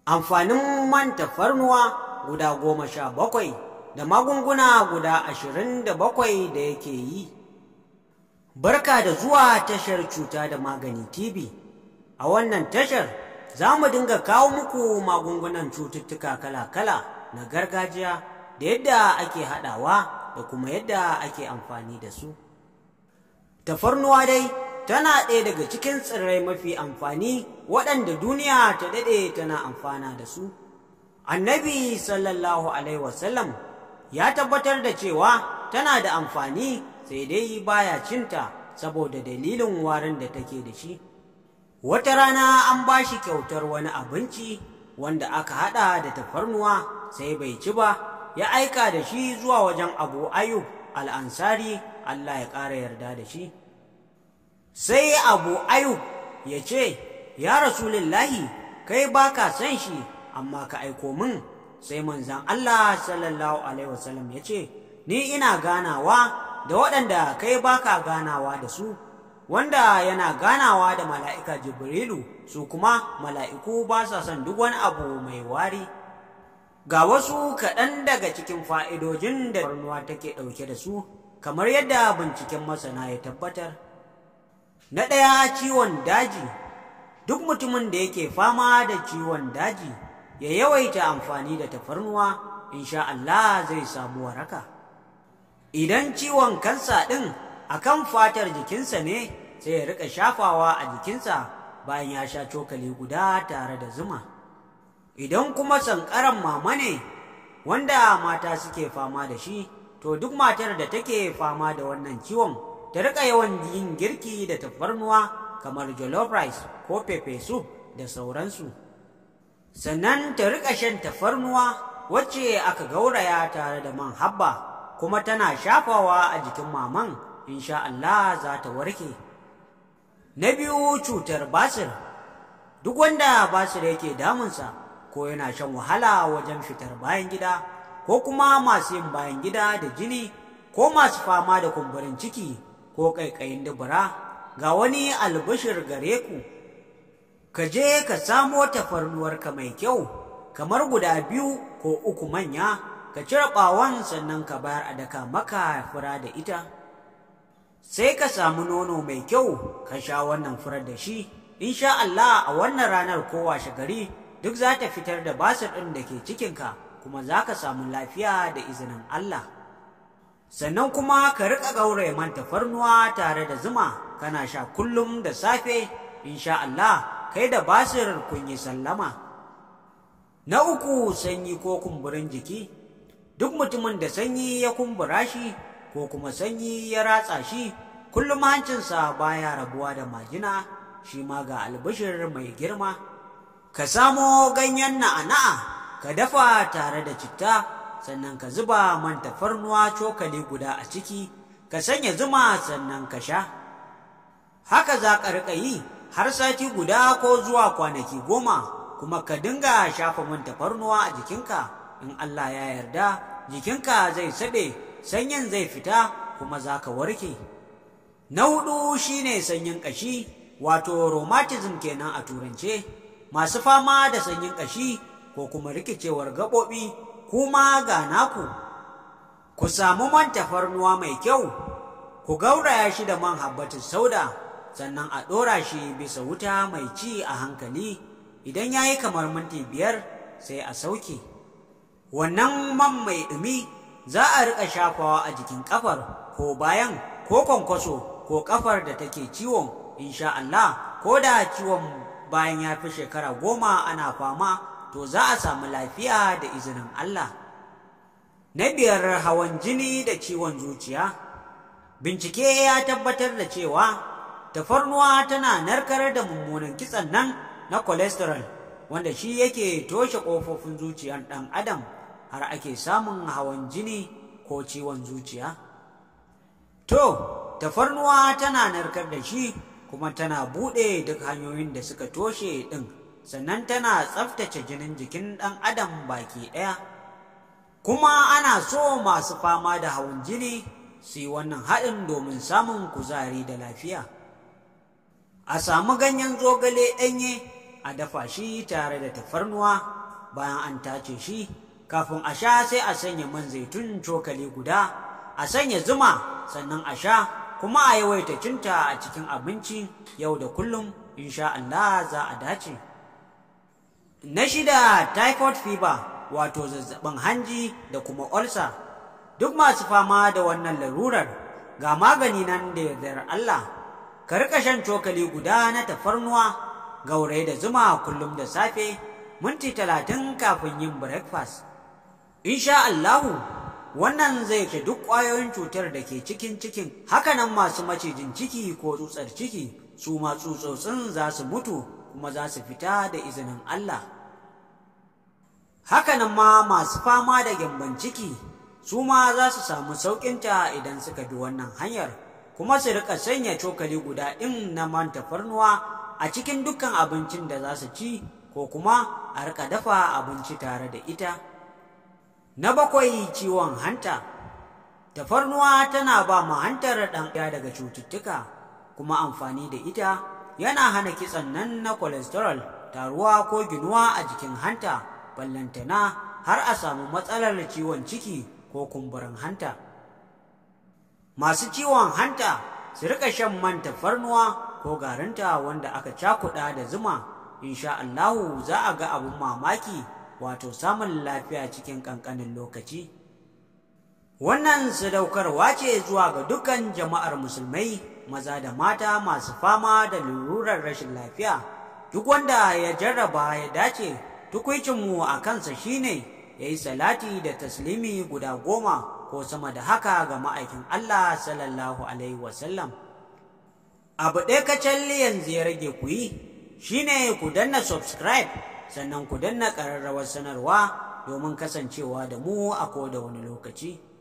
amfanin man tafarnuwa guda goma sha bakwai da magunguna guda ashirin da bakwai da yake yi barka da zuwa tashar cuta da magani tv a wannan tashar za mu dinga kawo muku magungunan cututtuka kala-kala na gargajiya da yadda ake haɗawa da kuma yadda ake amfani da su tafarnuwa dai tana ɗaya daga cikin tsirrai mafi amfani waɗanda duniya ta daɗe tana amfana da su annabi sallallahu alaihi wasallam ya tabbatar da cewa tana da amfani sai dai baya cinta saboda dalilin warin da take da shi wata rana an ba shi kyautar wani abinci wanda aka haɗa da tafarnuwa sai bai ci ba ya aika da shi zuwa wajen abu ayub al'ansari allah ya ƙara yarda da shi sai abu ayub ya ce ya rasulillahi kai ba ka san shi amma ka aiko min sai manzan Allah sallallahu alaihi wasallam ya ce ni ina ganawa da waɗanda kai ba ka ganawa da su wanda yana ganawa da mala'ika jibrilu su kuma mala'iku ba sa son duk wani abu mai wari ga wasu kaɗan daga cikin fa'idojin da farnuwa take ɗauke da su kamar yadda binciken masana ya tabbatar Na ɗaya ciwon daji, duk mutumin da yake fama da ciwon daji ya yawaita amfani da tafarnuwa, insha Allah zai samu waraka. Idan ciwon kansa ɗin a kan fatar jikinsa ne sai ya riƙa shafawa a jikinsa bayan ya sha cokali guda tare da zuma. Idan kuma sankaran mama ne, wanda mata suke fama da shi, to duk matar da take fama da wannan ciwon ta rika yawan yin girki da tafarnuwa kamar jollof rice ko pepe soup da sauransu sannan ta rika shan tafarnuwa wacce aka gauraya tare da man habba kuma tana shafawa a jikin maman insha Allah za ta warke na biyu cutar basir duk wanda basir yake damunsa ko yana shan wahala wajen fitar bayan gida ko kuma masu yin bayan gida da jini ko masu fama da kumburin ciki ko ƙaiƙayin dubura ga wani albishir gare ku ka je ka samo tafarnuwarka mai kyau kamar guda biyu ko uku manya ka cire ɓawon sannan ka bayar a daka maka fura da ita sai ka samu nono mai kyau ka sha wannan furar da shi insha Allah a wannan ranar ko washe gari duk za ta fitar da basir ɗin da ke cikinka kuma za ka samu lafiya da izinin Allah. sannan kuma ka riƙa gauraye man tafarnuwa tare da zuma kana sha kullum da safe insha Allah kai da basir kun yi sallama na uku sanyi ko kumburin jiki duk mutumin da sanyi ya kumbura shi ko kuma sanyi ya ratsa shi kullum hancinsa baya rabuwa da majina shi ma ga albishir mai girma ka samo ganyen na'ana'a ka dafa tare da citta sannan ka zuba man tafarnuwa cokali guda a ciki ka sanya zuma sannan ka sha haka za ka riƙa yi har sati guda ko zuwa kwanaki goma kuma ka dinga shafa man tafarnuwa a jikinka in Allah ya yarda jikinka zai saɓe sanyin zai fita kuma za ka warke na hudu shine sanyin ƙashi wato rheumatism kenan a turance masu fama da sanyin ƙashi ko kuma rikicewar gaɓoɓi kuma ga naku ku samu man tafarnuwa mai kyau ku gauraya shi da man habbatin sauda sannan a ɗora shi bisa wuta mai ci a hankali idan ya yi kamar minti biyar sai a sauke wannan man mai ɗumi za a riƙa shafawa a jikin ƙafar ko bayan ko kwankwaso ko ƙafar da take ciwon insha Allah ko da ciwon bayan ya fi shekara goma ana fama to za a samu lafiya da izinin Allah. Na biyar hawan jini da ciwon zuciya. Bincike ya tabbatar da cewa tafarnuwa tana narkar da mummunan kitsan nan na cholesterol wanda shi yake toshe ƙofofin zuciyar ɗan adam har ake samun hawan jini ko ciwon zuciya. To, tafarnuwa tana narkar da shi kuma tana buɗe duk hanyoyin da suka toshe ɗin. sannan tana tsaftace jinin jikin ɗan adam baki ɗaya kuma ana so masu fama da hawan jini su yi wannan haɗin domin samun kuzari da lafiya a samu ganyen zogale ɗanye a dafa shi tare da tafarnuwa bayan an tace shi kafin a sha sai a sanya man zaitun cokali guda a sanya zuma sannan a sha kuma a yawaita cinta a cikin abinci yau da kullum insha Allah za a dace na shida typhoid fever wato zazzabin hanji da kuma ulcer duk masu fama da wannan larurar ga magani nan da yardar Allah ka rika shan cokali guda na tafarnuwa gauraye da zuma kullum da safe minti talatin kafin yin breakfast insha Allahu wannan zai ke duk ƙwayoyin cutar da ke cikin cikin hakanan masu macijin ciki ko tsutsar ciki su ma tsutsotsin za su mutu kuma za su fita da izinin Allah hakanan ma masu fama da gyamban ciki su ma za su samu sauƙinta idan suka bi wannan hanyar kuma su rika sanya cokali guda ɗin na man tafarnuwa a cikin dukkan abincin da za su ci ko kuma a rika dafa abinci tare da ita na bakwai ciwon hanta tafarnuwa tana ba ma hantar ɗan daga cututtuka kuma amfani da ita yana hana kitsan nan na cholesterol taruwa ko ginuwa a jikin hanta ballantana har a samu matsalar ciwon ciki ko kumburin hanta masu ciwon hanta su rika shan man tafarnuwa ko garinta wanda aka cakuɗa da zuma insha Allahu za a ga abun mamaki wato samun lafiya cikin ƙanƙanin lokaci wannan sadaukarwa ce zuwa ga dukkan jama'ar musulmai maza da mata masu fama da lururar rashin lafiya duk wanda ya jarraba ya dace tukwicinmu a kansa shine ya yi salati da taslimi guda goma ko sama da haka ga ma'aikin Allah sallallahu alaihi wasallam abu ɗaya kacalli yanzu ya rage ku yi shine ku danna subscribe sannan ku danna ƙararrawar sanarwa domin kasancewa da mu a koda wani lokaci